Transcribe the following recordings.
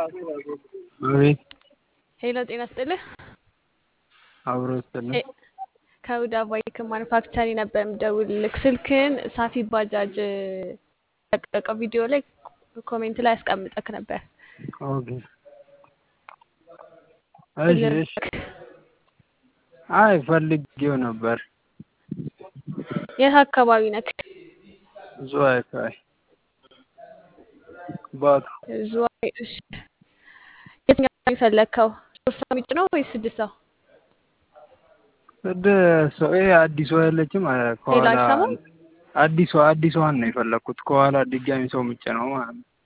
አቤት ሄሎ ጤና ስጥልህ። አብሮ ይስጥልኝ። ሄ- ከሁዳ ባይክ ማኑፋክቸሪ ነበር የምደውልልህ። ስልክህን ሳፊ ባጃጅ ለቀቀው ቪዲዮ ላይ ኮሜንት ላይ ያስቀምጠክ ነበር። ኦኬ እሺ እሺ። ልርዳክ? አይ ፈልጌው ነበር። የት አካባቢ ነክ? ዝዋይ አካባቢ ባቱ ዝዋይ። እሺ የትኛው ነው የፈለግከው? ሶስት ሰው የሚጭ ነው ወይስ ስድስት ሰው? ወደ ሰው ይሄ አዲሷ የለችም አ- ሌላ ከኋላ አይሰማም? አዲሷ አዲሷን ነው የፈለኩት ከኋላ ድጋሚ ሰው ምጭ ነው ማለት ነው።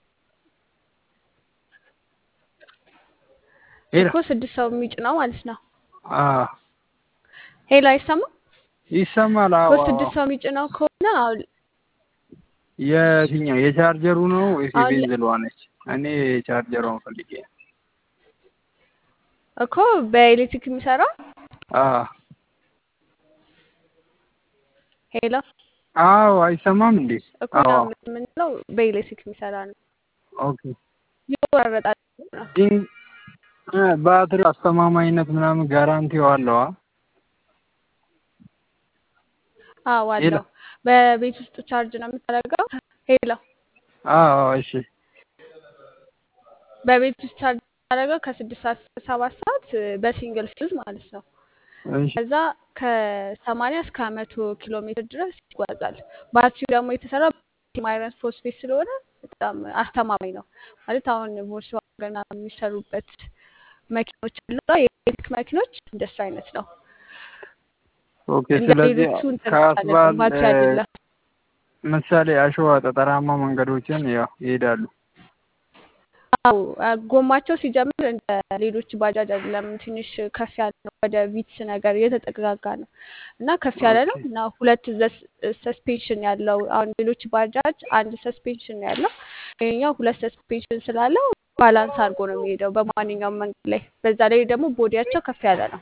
ሄሎ እኮ ስድስት ሰው የሚጭ ነው ማለት ነው። አዎ ሄሎ አይሰማም? ይሰማል። እኮ አዎ አዎ። ስድስት ሰው የሚጭ ነው ከሆነ አሁን የትኛው የቻርጀሩ ነው ወይስ አሁን ለ- የቤንዝሏ ነች? እኔ የቻርጀሯን ፈልጌ ነው። እኮ በኤሌክትሪክ የሚሰራ አዎ ሄሎ አዎ አይሰማም እንዴ? እኮ እኛ አዎ የምንለው በኤሌክትሪክ የሚሰራ ነው። ኦኬ። ይቆራረጣል። ግን እ ባትሪ አስተማማኝነት ምናምን ጋራንቲው አለዋ? አዎ ሄሎ አለው። በቤት ውስጥ ቻርጅ ነው የምታደርገው። ሄሎ አዎ እሺ በቤት ውስጥ ቻርጅ የምታደርገው ከስድስት ሰዓት እስከ ሰባት ሰዓት እ፣ በሲንግል ፌዝ ማለት ነው። እሺ ከዛ ከሰማንያ እስከ መቶ ኪሎ ሜትር ድረስ ይጓዛል። ባትሪው ደግሞ የተሰራው አይረን ፎስፌት ስለሆነ በጣም አስተማማኝ ነው ማለት አሁን ቮልስዋገን ምናምን የሚሰሩበት መኪኖች አሉ የኤሌክትሪክ መኪኖች እንደሱ አይነት ነው። ኦኬ። እንደ ስለዚህ ሌሎቹ እንትን ከአስባል አይደለም፣ ባትሪ እ፣ አይደለም። ምሳሌ አሸዋ ጠጠራማ መንገዶችን ያው ይሄዳሉ። አው ጎማቸው ሲጀምር እንደ ሌሎች ባጃጅ አይደለም፣ ትንሽ ከፍ ያለ ነው። ወደ ቪትስ ነገር የተጠጋጋ ነው እና ከፍ ያለ ኦኬ ነው እና ሁለት ሰስፔንሽን ያለው። አሁን ሌሎች ባጃጅ አንድ ሰስፔንሽን ነው ያለው፣ ይሄኛው ሁለት ሰስፔንሽን ስላለው ባላንስ አድርጎ ነው የሚሄደው በማንኛውም መንገድ ላይ። በዛ ላይ ደግሞ ቦዲያቸው ከፍ ያለ ነው።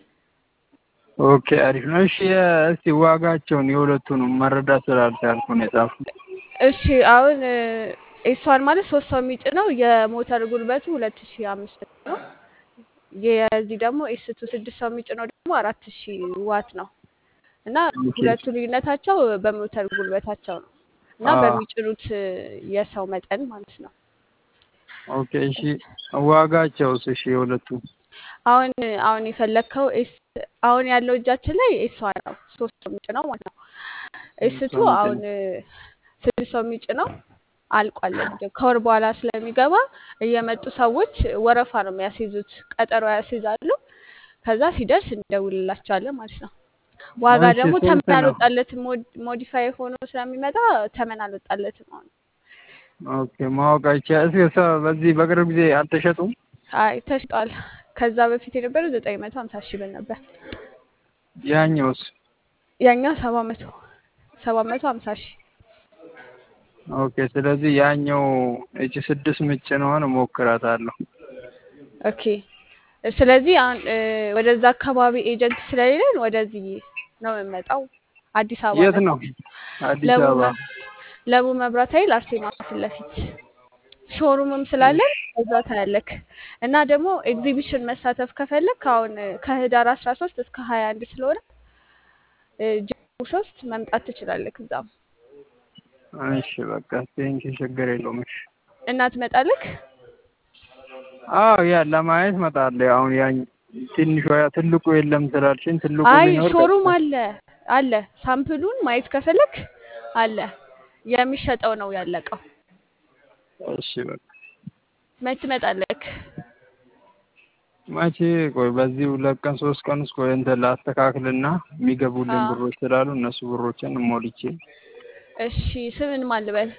ኦኬ አሪፍ ነው። እሺ የ- እስቲ ዋጋቸውን የሁለቱንም መረዳት ስላልቻልኩ ነው የጻፍኩት። እሺ አሁን ኤስዋን ማለት ሶስት ሰው የሚጭነው የሞተር ጉልበቱ ሁለት ሺ አምስት ነው። የዚህ ደግሞ ኤስቱ ስድስት ሰው የሚጭነው ደግሞ አራት ሺ ዋት ነው እና ኦኬ ሁለቱ ልዩነታቸው በሞተር ጉልበታቸው ነው እና አዎ በሚጭኑት የሰው መጠን ማለት ነው። ኦኬ እሺ ዋጋቸውስ? እሺ የሁለቱ አሁን አሁን የፈለግከው ኤስ አሁን ያለው እጃችን ላይ ኤስዋ ነው ሶስት ሰው የሚጭነው ማለት ነው። ኤስቱ ሰው አሁን የሚጭነው ስድስት ሰው የሚጭነው አልቋል። ከወር በኋላ ስለሚገባ እየመጡ ሰዎች ወረፋ ነው የሚያስይዙት፣ ቀጠሮ ያስይዛሉ። ከዛ ሲደርስ እንደውልላቸዋለን ማለት ነው። ዋጋ እሺ ደግሞ ስንት ተመን ነው? አልወጣለትም። ሞዲፋይ ሆኖ ስለሚመጣ ተመን አልወጣለትም። አሁን ኦኬ ማወቅ አይቻልም። እስኪ ሰ- በዚህ በቅርብ ጊዜ አልተሸጡም? አይ ተሽጧል። ከዛ በፊት የነበረው ዘጠኝ መቶ ሀምሳ ሺህ ብር ነበር። ያኛውስ? ያኛው ሰባት መቶ ሰባት መቶ ሀምሳ ሺህ ኦኬ ስለዚህ ያኛው እቺ ስድስት ምጭ ነውን እሞክራታለሁ። ኦኬ ስለዚህ አሁን እ፣ ወደዛ አካባቢ ኤጀንት ስለሌለን ወደዚህ ነው የምንመጣው። አዲስ አበባ የት ነን። ነው? አዲስ ለቡ አበባ። መ- ለቡ መብራት ኃይል አርሴማ ፊት ለፊት ሾሩምም ስላለን እዛ ታያለክ። እና ደግሞ ኤግዚቢሽን መሳተፍ ከፈለክ አሁን እ፣ ከህዳር አስራ ሶስት እስከ ሀያ አንድ ስለሆነ እ፣ ጀሙ ሶስት መምጣት ትችላለክ። እዛም እሺ በቃ ቴንኪ ችግር የለውም። እሺ እና ትመጣለክ። አዎ ያ ለማየት እመጣለሁ። አሁን ያ ትንሿ ያ ትልቁ የለም ስላልሽኝ ትልቁ አይ ቢኖር ሾሩም ቀጥታ አለ አለ። ሳምፕሉን ማየት ከፈለክ አለ። የሚሸጠው ነው ያለቀው። እሺ በቃ መች ትመጣለክ? መቼ ቆይ በዚህ ሁለት ቀን ሶስት ቀን ውስጥ ቆይ እንትን ላስተካክልና የሚገቡልኝ አዎ ብሮች ስላሉ እነሱ ብሮችን ሞልቼ እሺ። ስምን ማን ልበል?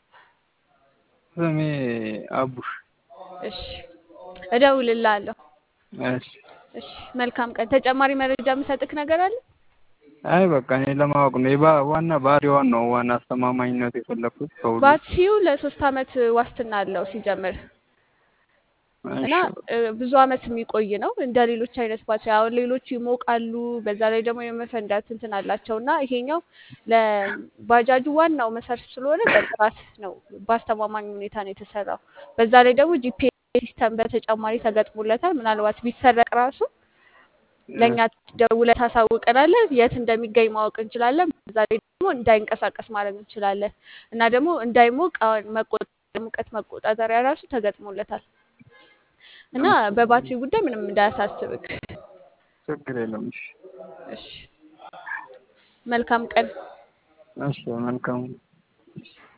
ስሜ አቡሽ። እሺ እደውልልሃለሁ። እሺ እሺ መልካም ቀን። ተጨማሪ መረጃ የምሰጥክ ነገር አለ? አይ በቃ እኔ ለማወቅ ነው የባ ዋና ባሪዋን ነው ዋና አስተማማኝነት የፈለኩት ከሁሉ። ባትሪው ለሶስት አመት ዋስትና አለው ሲጀምር እና እሺ በቃ እ፣ ብዙ አመት የሚቆይ ነው እንደ ሌሎች አይነት ባትሪ። አሁን ሌሎቹ ይሞቃሉ፣ በዛ ላይ ደግሞ የመፈንዳት እንትን አላቸው እና ይሄኛው ለባጃጁ ዋናው መሰረት ስለሆነ በጥራት ነው በአስተማማኝ ሁኔታ ነው የተሰራው። በዛ ላይ ደግሞ ጂፒኤስ ሲስተም በተጨማሪ ተገጥሞለታል። ምናልባት ቢሰረቅ ራሱ ለእኛ ደውለህ ታሳውቀናለህ። የት እንደሚገኝ ማወቅ እንችላለን። በዛ ላይ ደግሞ እንዳይንቀሳቀስ ማድረግ እንችላለን እና ደግሞ እንዳይሞቅ አሁን መቆጣ- ሙቀት መቆጣጠሪያ ራሱ ተገጥሞለታል እና በባትሪ ጉዳይ ምንም እንዳያሳስብክ። ችግር የለም። እሺ እሺ፣ መልካም ቀን። እሺ መልካም